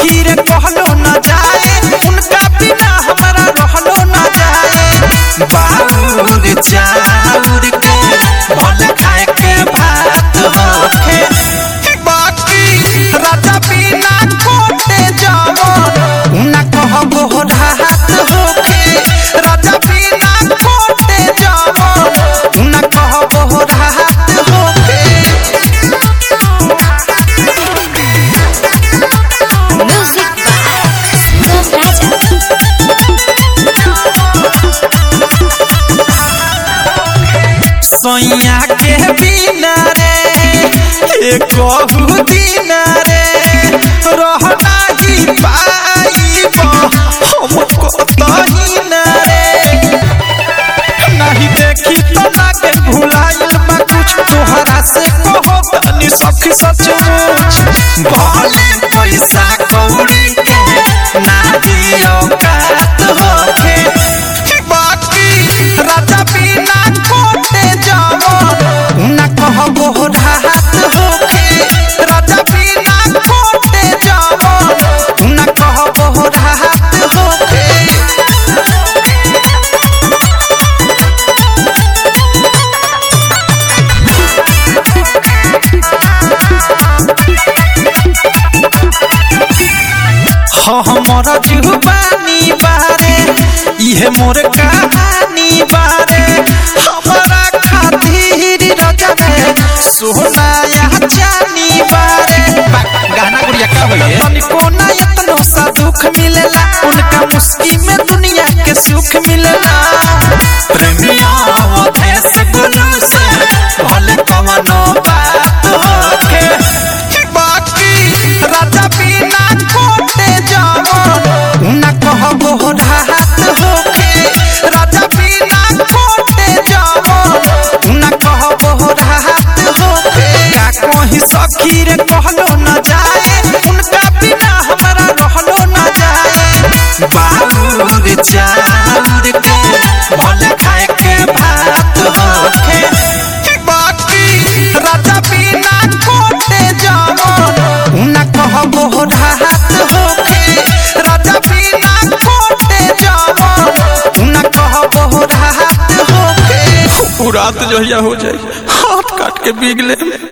सखी रे कहलो न जाए उनका बिना हमारा रहलो न जाए बाउर चाउर के भल खाए के भात होखे बाकी राजा बिना खोटे जवन उना कहबो राहत होखे राजा बिना खोटे जवन उना कहबो राहत होखे Music by Sangam Raja. सैया के बिना रे ए कहू दिना रे रहना ही पाइब हम कतही ना रे नहीं देखी तो लागे भुलाइल बा कुछ तोहरा से कहो तनी सखी सचमुच भले पैसा कौड़ी के ना दियो कात होखे बाकी राजा बिना कोटे जवन उना कहबो राहत होखे राजा बिना कोटे जवन उना कहबो राहत होखे हमर जुबानी बारे इहे मोर कहानी बारे हमारा खातिर रजा रे सोना या चानी बारे बा- गाना गुड़िया का होइए तनिको ना इतनो सा दुख मिलेला उनका मुस्की में दुनिया के सुख मिलेला प्रेमिया देश गुरु से भले कवनो बात होखे बाकी राजा बिना कोटे जवन उना कहबो राहत होखे राजा बिना कोटे जवन उना कहबो राहत होखे का कहीं सखी रे कहलो न जाए उनका बिना हमारा रहलो न जाए बाउर चाउर के भले खाए के भात होखे बाकी राजा बिना कोटे जवन उना कहबो राहत होखे राजा बिना कोटे जवन उना कहबो राहत होखे रात जो हो जाए हाथ काट के बीग ले